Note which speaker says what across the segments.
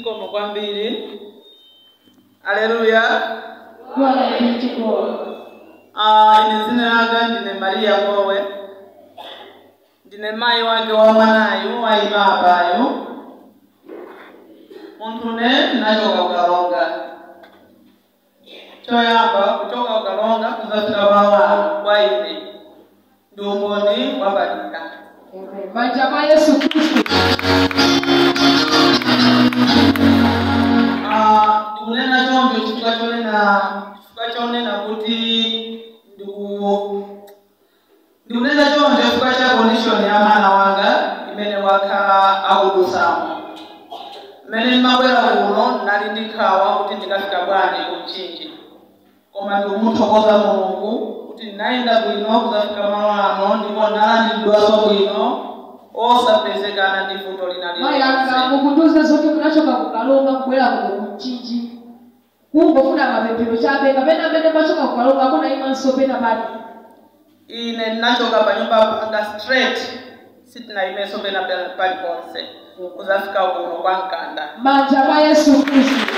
Speaker 1: zikomo kwambiri aleluya
Speaker 2: Glory be to God.
Speaker 1: Ah, ine zina langa ndine mariya kowe ndine mayi wake wa mwanayu wayima apayo munthu ne nachoka kukalonga choyamba kuchoka kukalonga kuzafika pawa kwa ine ndi umboni wabadika
Speaker 2: Amen. Manja mwa Yesu Kristo.
Speaker 1: Ah, ndikunena choncho chifukwa chonena chifukwa chonena kuti ndiku ndikunena choncho chifukwa cha condition ya mwana wanga imene wakhala akudusamo mmene ndimabwera kuno nali ndi nkhawa kuti ndikafika bwanji kumchinji koma ndikumuthokoza mulungu kuti ndinayenda bwino kuzafika malo ano ndipo ndalandidwaso bwino osapezekana ndi vuto lina
Speaker 2: Mayi anga
Speaker 1: lililonse
Speaker 2: mukundiuza zoti munachoka kukalonga kubwera kuno kumchinji. Kungofuna mapemphero chabe kapena amene machoka kukalonga kunayimanso pena pali.
Speaker 1: ine ndinachoka pa nyumba panga straight sitinayimeso pena paliponse kuzafika kuno kwa mkanda
Speaker 2: Manja mwa Yesu Kristo.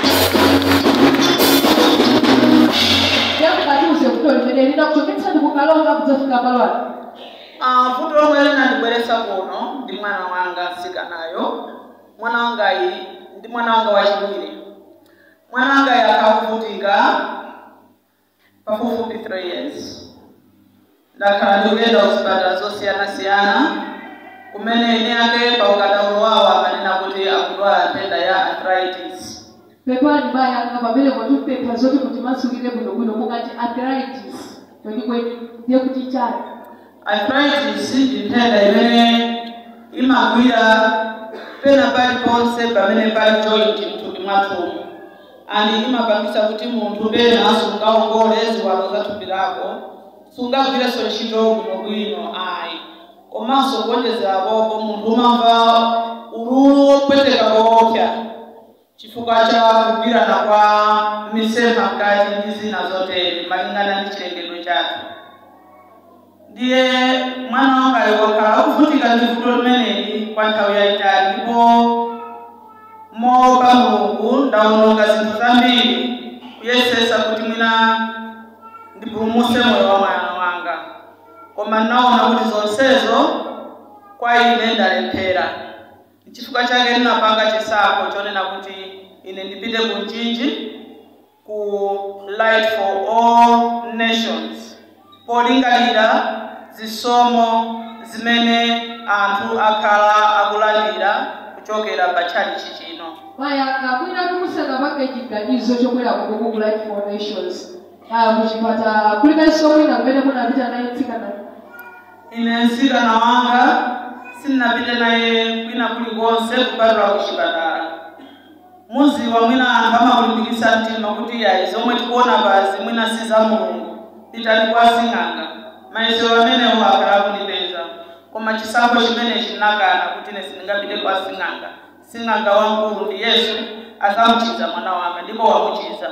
Speaker 2: Yakubatiuze kuto limene linakuchoketsani kukalonga kudzafika palwani.
Speaker 1: Ah, vuto lomwe linandibweretsa kuno ndi mwana wanga msikanayo mwana wangayi ndi mwana wanga wachiwiri mwana wangayi akakuvutika pafupifupi 3 years ndakhala ndikuyenda kuzipatala zosiyanasiyana kumene ine ake pa ukadaulo wawo amanena kuti akudwala nthenda ya arthritis
Speaker 2: pepani mayi anga pamene mwatipempha zoti kuti masukire bwinobwino mukati arthritis kwenikweni ndiye kuti chani
Speaker 1: arthritis ndi nthenda imene imagwira pena paliponse pamene pali joint mthupi mwathumu ani imapangisa kuti munthu pena sungaongole ziwalo za thupi lako sungagwirenso ntchito bwinobwino ayi komanso kuonjezerapopo munthu umamva ululu wopweteka koopsa chifukwa cha kugwirana kwa misempha mkati ndi zina zotere malingana ndi chilengedwe chathu ndiye mwana wangayo wakhala akuvutika ndi vuto limeneli kwa nthawi yayitali ndipo moopa mulungu ndawononga zinthu zambiri kuyesesa kuti mwina ndipulumuse moyo wa mwana wanga koma ndinaona kuti zonsezo kwa ine ndalephera chifukwa chake ndinapanga chisankho chonena kuti ine ndipite ku mchinji ku light for all nations polingalira zisomo zimene anthu akhala akulandira kuchokera pa tchalichi chino
Speaker 2: mayi anga mwina kumusaka pake chiganizo chobwera ku Google Life for Nations Ah, kuchipata kulibenso mwina kumene munapita naye mtsikana
Speaker 1: ine mtsikana wanga sindinapite naye kwina kulikonse kupatula kuchipatala muziwa mwina anthu amakulimbikitsa mtima kuti yayi zomwe tikuona pazi mwina si za mulungu pitani kwa sing'anga mayesero amenewo akhala akundipeza koma chisankho chimenechi chinakana kuti ine sindingapite kwa sing'anga sing'anga wamkulu ndi yesu azamuchiza mwana wanga ndipo wamuchiza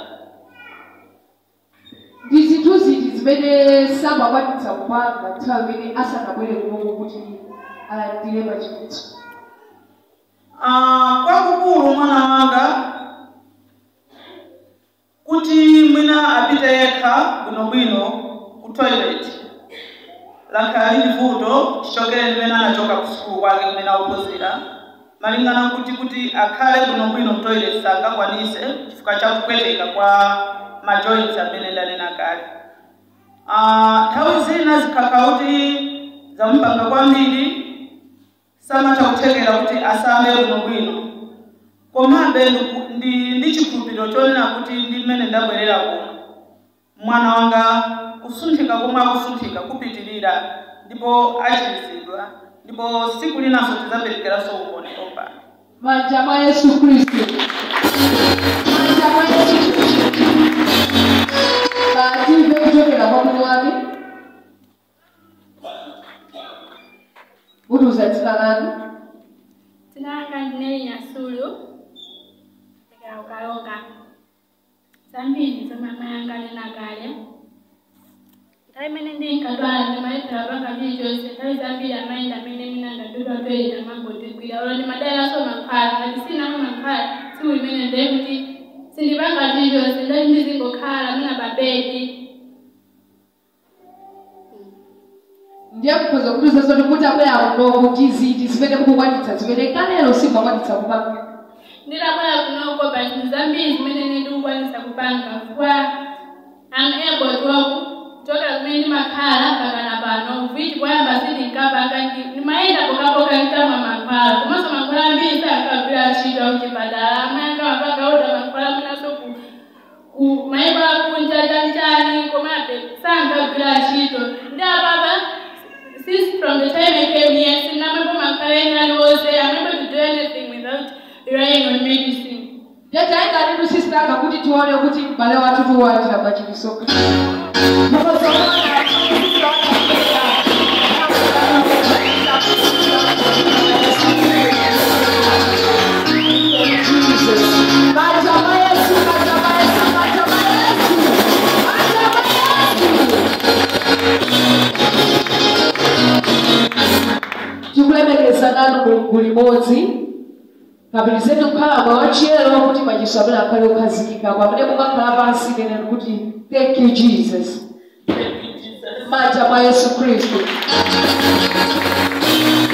Speaker 2: ndi zinthu ziti zimene samakwatitsa kupanga nthawi imene asanabwere kunoku kuti alandire machiritso
Speaker 1: Ah, kwakukulu mwana wanga kuti mwina apite yekha bwinobwino ku toilet lakhala lili vuto chichokere limene anachoka ku sukulu kwake kumene akuphunzira malingana kuti kuti akhale bwinobwino mu toilet sangakwanise chifukwa cha kupweteka kwa majoints amene ndanena kale Ah, nthawi zina zikakhala kuti zamupanga kwambiri samatha kuthekera kuti asambe bwinobwino komabe ndiku- ndi ndi chikhulupiriro chonena kuti ndi mmene ndabwerera kuno mwana wanga kusunthika komwe akusunthika kupitirira ndipo achiritsidwa ndipo siku linanso tidzaperekeranso umboni pompano
Speaker 2: manja mwa yesu khristu manja mwa yesu khristu batimve kuchokera kwa mwini wake mutuza dzina lanu
Speaker 3: Tinanga ndineli Nyasulu ndikala kukalonga zambiri zomwe amayanga nena kale nthawi imene ndinkadwala ndimayethera panga chilichonse nthawi zambiri amayenda amene mina ndadudwa toyeta mangotigwira olo ndimadalaso mankhwala ngati sinamwe mankhwala two imene ndiye kuti sindipanga chilichonse ndati ndizingokhala muna babedi
Speaker 2: ndiye mukhoza kutiuza zoti kuti abwera kuno kuti ziti zimene mukukwanitsa zimene kalero simakwanitsa kupanga
Speaker 3: ndilabwera kunoko pa zinthu zambiri zimene ndikukwanisa kupanga chifukwa am able to kuchokera kumene ndimakhala pakana pano viti kwayamba sindinkapanga ndimayenda pokapoka ntamwa mankhwala komanso mankhwala ambiri sankagwira ntchito kuchipatala amayanga mapanga oda mankhwala mwinaso ku ku mayiko akunja chanichani komabe sankagwira ntchito ndi apapa since from the time I came here, sinamebo makhaleni aliwonse, I'm able to do anything without relying on medicine.
Speaker 2: yataenda ninu sistaka kuti tione kuti m'bale wathu tiwatira pachilisoka tikulemekeza nanu mulungu limodzi kapitizeni kukhala mwa wachiyero kuti machiso amene akhale okhazikika pamene mukakhala pansi keneni kuti thank you jesus manja mwa yesu khristu